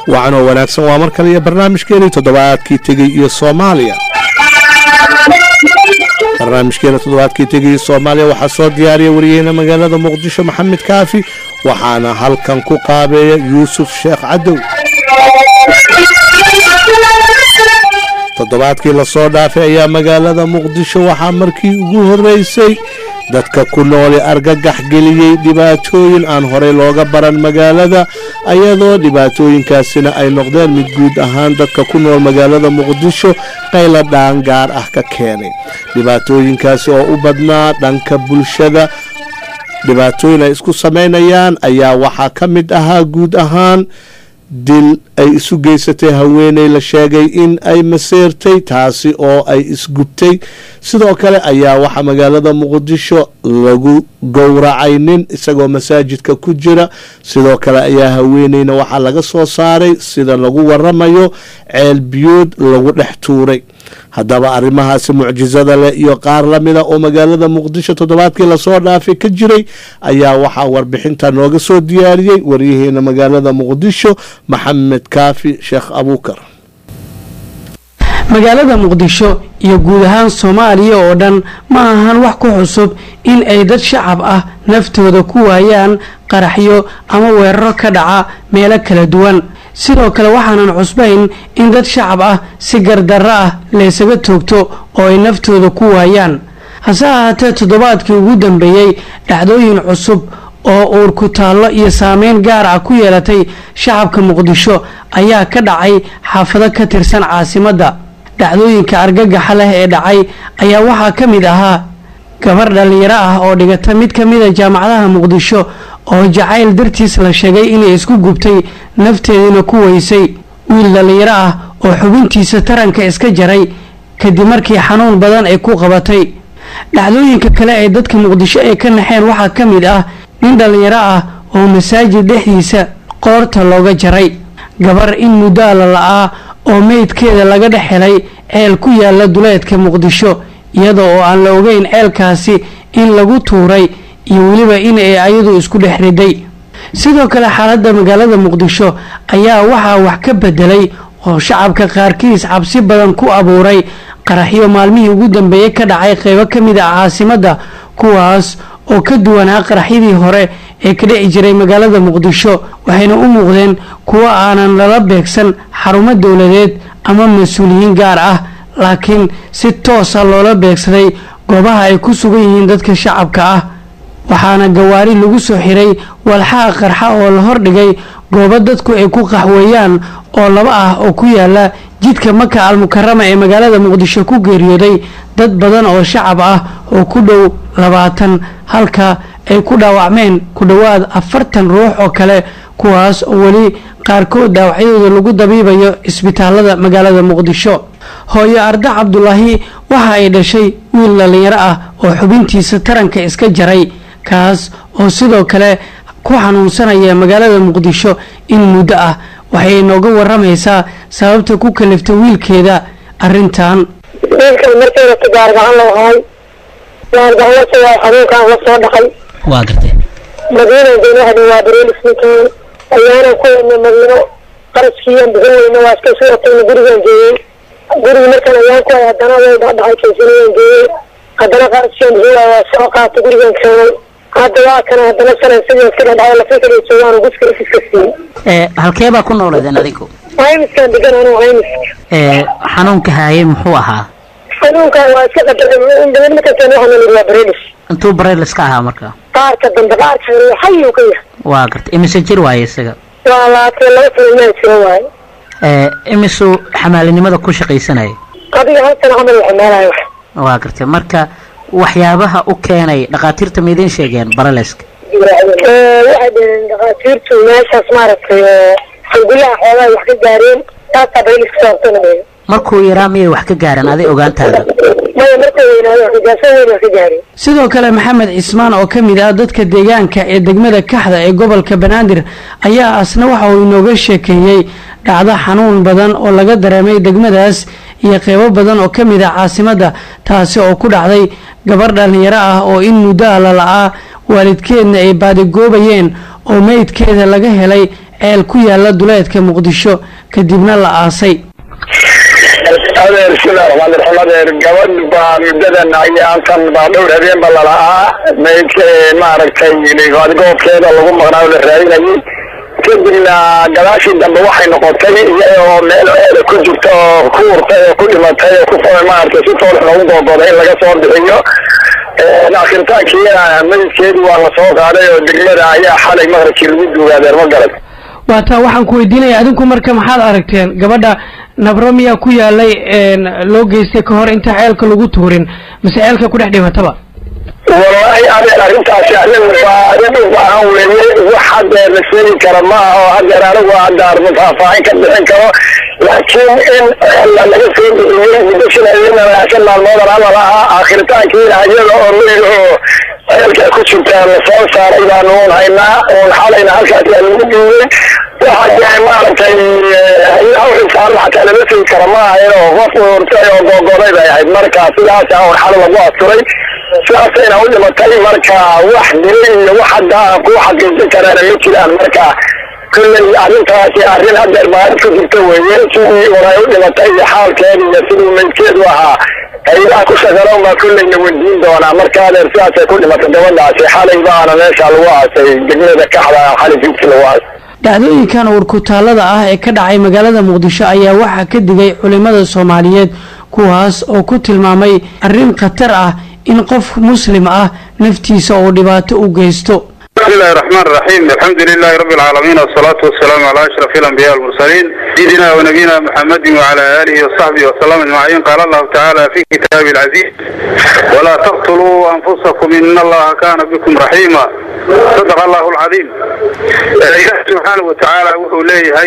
wacanoo wanaagsan waa mar kale iyo barnaamijkeenii toddobaadkii tegey iyo soomaaliya barnaamijkeena toddobaadkii tegay iyo soomaaliya waxaa soo diyaariya wariyaheyna magaalada muqdisho maxamed kaafi waxaana halkan ku qaabeeya yuusuf sheekh cadow toddobaadkii lasoo dhaafay ayaa magaalada muqdisho waxaa markii ugu horeysay dadka ku nooli argagax geliyey dhibaatooyin aan horey looga baran magaalada ayadoo dhibaatooyinkaasina ay noqdeen mid guud ahaan dadka ku nool magaalada muqdisho qayla dhaan gaar ah ka keenay dhibaatooyinkaasi oo u badnaa dhanka bulshada dhibaatooyin ay isku samaynayaan ayaa waxaa ka mid ahaa guud ahaan dil ay isu geysatay haweeney la sheegay in ay maseertay taasi oo ay isgubtay sidoo kale ayaa waxaa magaalada muqdisho lagu gowracay nin isagoo masaajidka ku jira sidoo kale ayaa haweeneyna waxaa laga soo saaray sida lagu waramayo ceel biyood lagu dhex tuuray haddaba arrimahaasi mucjisada leh iyo qaar la mida oo magaalada muqdisho toddobaadkii lasoo dhaafay ka jiray ayaa waxaa warbixinta nooga soo diyaariyey waryaheena magaalada muqdisho maxamed kaafi sheekh abuukar magaalada muqdisho iyo guud ahaan soomaaliya oo dhan ma ahan wax ku cusub in ay dad shacab ah naftooda ku waayaan qaraxyo ama weeraro ka dhaca meelo kala duwan sidoo kale waxaanan cusbayn in dad shacab ah si gardarro ah laysaga toogto oo ay naftooda ku waayaan hase ahaatee toddobaadkii ugu dambeeyey dhacdooyin cusub oo uur ku taallo iyo saameyn gaar ah ku yeelatay shacabka muqdisho ayaa ka dhacay xaafado ka tirsan caasimadda dhacdooyinka argagaxa leh ee dhacay ayaa waxaa ka mid ahaa gabar dhallinyaro ah oo dhigata mid ka mida jaamacadaha muqdisho oo jacayl dartiis la sheegay inay isku gubtay nafteediina ku weysay wiil dhallinyaro ah oo xubintiisa taranka iska jaray kadib markii xanuun badan ay ku qabatay dhacdooyinka kale ee dadka muqdisho ay ka naxeen waxaa ka mid ah nin dhallinyaro ah oo masaajid dhexdiisa qoorta looga jaray gabar in muddaa la la-aa oo meydkeeda laga dhex helay ceel ku yaala duleedka muqdisho iyada oo aan la ogeyn ceelkaasi in lagu tuuray iyo weliba in ay ayadu isku dhex riday sidoo kale xaaladda magaalada muqdisho ayaa waxaa wax ka bedelay oo shacabka qaarkiis cabsi badan ku abuuray qaraxyo maalmihii ugu dambeeyey ka dhacay qeybo ka mid ah caasimadda kuwaas oo ka duwanaa qaraxyadii hore ee ka dhici jiray magaalada muqdisho waxayna u muuqdeen kuwo aanan lala beegsan xarumo dowladeed ama mas-uuliyiin gaar ah laakiin si toosa loola beegsaday goobaha ay ku sugan yihiin dadka shacabka ah waxaana gawaari lagu soo xiray walxaha qarxa oo la hordhigay goobo dadku ay ku qaxweeyaan oo laba ah oo ku yaala jidka maka almukarama ee magaalada muqdisho ku geeriyooday dad badan oo shacab ah oo ku dhow labaatan halka ay ku dhaawacmeen ku dhowaad afartan ruux oo kale kuwaas oo weli qaarkood dhaawacyadooda lagu dabiibayo isbitaalada magaalada muqdisho hooyo arda cabdulaahi waxa ay dhashay wiil dhallinyaro ah oo xubintiisa taranka iska jaray kaas oo sidoo kale ku xanuunsanaya magaalada muqdisho in muddo ah waxay nooga waramaysaa sababta ku kaliftay wiilkeeda arrintan wiilkan markayna gaargacan loo haay gaargacanlasa waa xanuunkaan la soo dhaqay waa gartay madiinan daynaha waa bareelisninkii ayaanan ku wadna madiino qarashkiiyan bixin weyna waa iska soo watayna gurigaan geeyey gurigi markaan ayaan ku hay haddana way dhacdhacay kaysanayaan geeyey haddana qarashkiyan bixin waaya waa soo qaatay gurigaan keenay hadda waa kana haddana salan sidii iska dhacdhacay lafa kala joogaan guska iska siiyey halkee baa ku noolaydeen adinku haymiskaan degan anuu haymiska xanuunka haayay muxuu ahaa xanuunkaan waa iska qadaray badan markaan waxaan nidhi waa bareelis intuu bareylis ka ahaa marka qaarka dambe qaarka hore xayuu ka yahay waa gartay imise jir waaye isaga waa labaatan laba sano maa jiro waaye imisuu xamaalinimada ku shaqaysanayay adiga hal sano camal la xamaalayo wax waa gartay marka waxyaabaha u keenay dhakhaatiirta ma idiin sheegeen bareleska waxay dhaheen dhakhaatiirtu meeshaas maaragtay halgulaha xoogaa wax ka gaareen taasaa bareeliska sababtana dhaheen markuu yaraa miyay wax ka gaareen aday ogaantaada maya markuu weynaado wax ka gaarsan weyn wax ka gaareen sidoo kale maxamed cismaan oo ka mid ah dadka deegaanka ee degmada kaxda ee gobolka banaadir ayaa asna waxa uu inooga sheekeeyey dhacdo xanuun badan oo laga dareemay degmadaas iyo qeybo badan oo ka mid ah caasimadda taasi oo ku dhacday gabar dhallinyaro ah oo in muddo a la la-aa waalidkeedna ay baadigoobayeen oo meydkeeda laga helay ceel ku yaala duleedka muqdisho kadibna la aasay adeer sida raxmaan raxiim adeer gabadh baa muddadan ayaantan baa dhowr habeenba lalahaa maydka maaragtay goobkeeda lagu maqnaa oo la raadinayay kadibna gadaashii dambe waxay noqotay iyadoo meel ceela ku jirta oo ku urtay oo ku dhimatay oo ku maaragtay si toolx loogu googoday in laga soo bixiyo akhiritaankiina maydkeedii waa la soo qaaday oo degmada ayaa xalay maqribkii lagu duugay adeer ma garan waataa waxaan ku weydiinaya adinku marka maxaad aragteen gabadha nabro miyaa ku yaalay loo geystay ka hor inta ceelka lagu tuurin mise ceelka ku dhex dhimataba wallaahi adeer arrintaasi arrin baa arrin u baahan weeye wax hadeer la sheegi kara ma aha oo hadeer anigu hadaar faahfaahin ka bixin karo laakiin in laga soo bixiyey muddo shan habeen shan maalmoodan amal ahaa aakhiritaankiina iyada oo meyl oo ceelka ku jirta la soo saaray baanu un haynaa un xalayna halkaas aa lagu dhiibay waxa dee maaragtay hawxisaaran xataa lama segi kara ma ahayn oo qof urtay oo googoday bay ahayd marka sidaasa un xalo lagu asturay sidaasayna u dhimatay marka wax dilay iyo wax hadda aan ku xaqiijin karaana ma jiraan marka kulley arrintaasi arrin hadeer baarid ku jirta weeye sidii unay u dhimatay iyo xaalkeeda iyo siduu maydkeedu ahaa haylaha ku shaqaloon baa kulleyna weydiin doonaa marka adeer sidaasay ku dhimatay gabadhaasi xalay baana meesha lagu aasay degmada kaxda xalay fiidkii lagu aasay dhacdooyinkan uurkutaalada ah ee ka dhacay magaalada muqdisho ayaa waxaa ka digay culimada soomaaliyeed kuwaas oo ku tilmaamay arrin khatar ah in qof muslim ah naftiisa uu dhibaato u geysto بسم الله الرحمن الرحيم الحمد لله رب العالمين والصلاة والسلام على أشرف الأنبياء والمرسلين سيدنا ونبينا محمد وعلى آله وصحبه وسلم أجمعين قال الله تعالى في كتابه العزيز ولا تقتلوا أنفسكم إن الله كان بكم رحيما صدق الله العظيم إله سبحانه وتعالى وحو ليه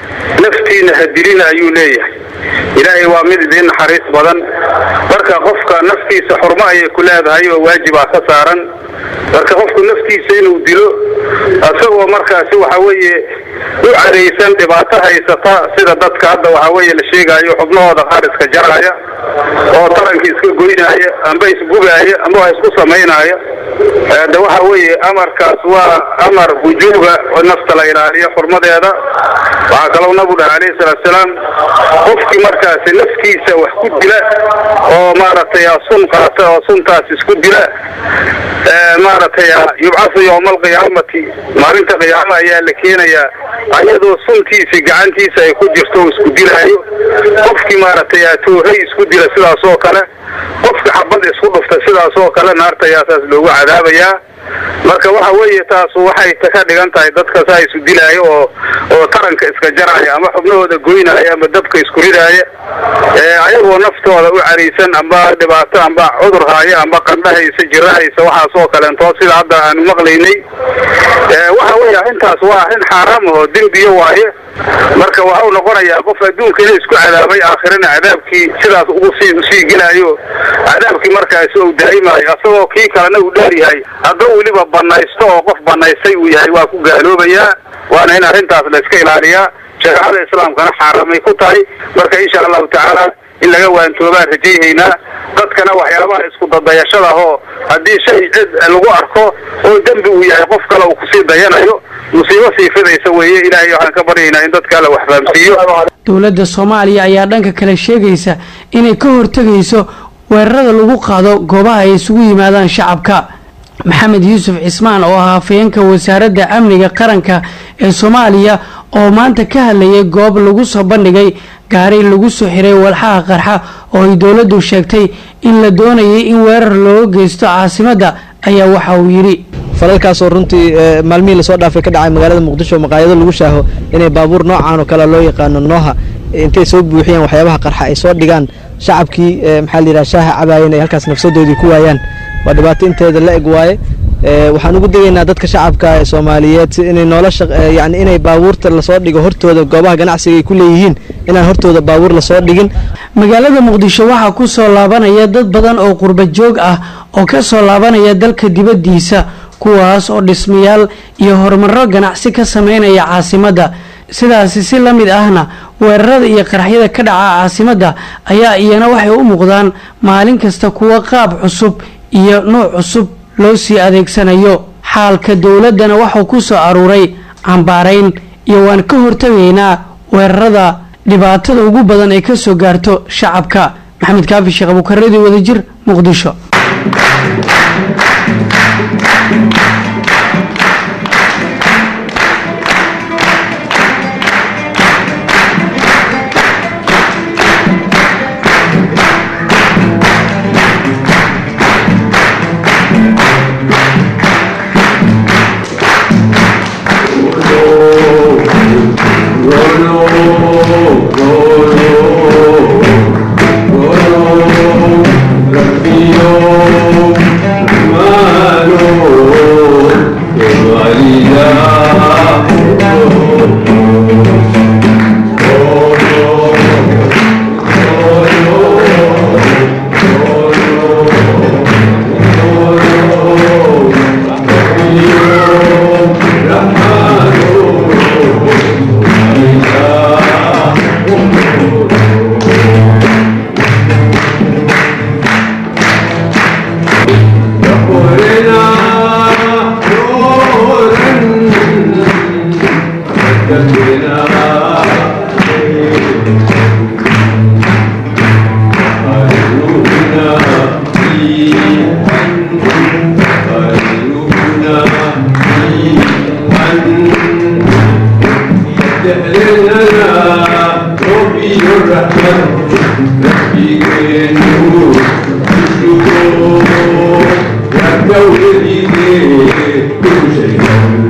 نفتينا هدرين أيو ليه إلهي وامد ذين حريص بدن بركة قفك نفتي سحرما يكون هذا هي واجب خسارا marka qofku naftiisa inuu dilo isagoo markaasi waxa weeye u cadaysan dhibaato haysata sida dadka hadda waxa weeye la sheegaayo xubnahooda qaar iska jaraya oo taranka iska goynaya amba isgubaaya amba wax isku samaynaya de waxa weeye amarkaas waa amar wujuuba oo nafta la ilaaliyo xurmadeeda waxaa kaloo nabigu dhaha alayhi salaatu salaam qofkii markaasi naftiisa wax ku dila oo maaragtay sun qaata oo suntaas isku dila maaragtay yubcasu yowma alqiyaamati maalinta qiyaama ayaa la keenayaa ayadoo suntiisi gacantiisa ay ku jirto oo isku dilaayo qofkii maaragtay toohay isku dila sidaas oo kale qofki xabad isku dhufta sidaas oo kale naarta ayaa saas loogu cadaabayaa marka waxa weeye taas waxay ka dhigan tahay dadka saa isu dilaayo oo oo taranka iska jaraya ama xubnahooda goynaya ama dabka isku ridaaya ayagoo naftooda u caraysan amba dhibaato amba cudur haya amba qandhahaysa jirahaysa waxaas oo kaleentoo sida hadda aanu maqlaynay waxa weeye arrintaas waa arrin xaaraam oo dembiyo waaye marka waxa uu noqonayaa qof adduunka inuu isku cadaabay aakhirana cadaabkii sidaas ugu sii usii gelaayo cadaabkii markaasi uu daa'imayo asagoo kii kalena uu dheer yahay hadduu weliba banaysto oo qof banaystay uu yahay waa ku gaaloobayaa waana in arrintaas la iska ilaaliyaa shareecada islaamkana xaaramay ku tahay marka insha allahu tacaala in laga waantoobaan rajayhaynaa dadkana waxyaabaha isku dadayashada ahoo haddii shay cid lagu arko oo dembi uu yahay qof kale uu kusii dayanayo musiibo sii fidaysa weeye ilaahay waxaan ka baryaynaa in dadka alla wax fahamsiiyo dowladda soomaaliya ayaa dhanka kale sheegaysa inay ka hortegayso weerarada lagu qaado goobaha ay isugu yimaadaan shacabka maxamed yuusuf cismaan oo ah hafayeenka wasaaradda amniga qaranka ee soomaaliya oo maanta ka hadlayay goob lagu soo bandhigay gaari lagu soo xiray walxaha qarxa oo ay dowladdu sheegtay in la doonayay in weerar looga geysto caasimadda ayaa waxa uu yidhi falalkaasoo runtii maalmihii lasoo dhaafay ka dhacay magaalada muqdisho maqaayado lagu shaaho inay baabuur noocaan oo kale loo yaqaano nooha intay soo buuxiyaan waxyaabaha qarxa ay soo dhigaan shacabkii maxaa layidhaha shaaha cabaayeen ay halkaas nafsadoodii ku waayaan waa dhibaato inteeda la eg waaye waxaan ugu degaynaa dadka shacabka ee soomaaliyeed inay nolosha yani inay baabuurta lasoo dhigo hortooda goobaha ganacsiga ay ku leeyihiin inaan hortooda baabuur lasoo dhigin magaalada muqdisho waxaa ku soo laabanaya dad badan oo qurba joog ah oo ka soo laabanaya dalka dibaddiisa kuwaas oo dhismayaal iyo horumaro ganacsi ka sameynaya caasimadda sidaasi si la mid ahna weerarada iyo qaraxyada ka dhaca caasimadda ayaa iyana waxay u muuqdaan maalin kasta kuwa qaab cusub iyo nooc cusub loo sii adeegsanayo xaalka dowladdana wuxuu ku soo aruuray cambaarayn iyo waan ka hortagaynaa weerarada dhibaatada ugu badan ay ka soo gaarto shacabka maxamed kaafi sheekh abuukareedi wadajir muqdisho Thank you.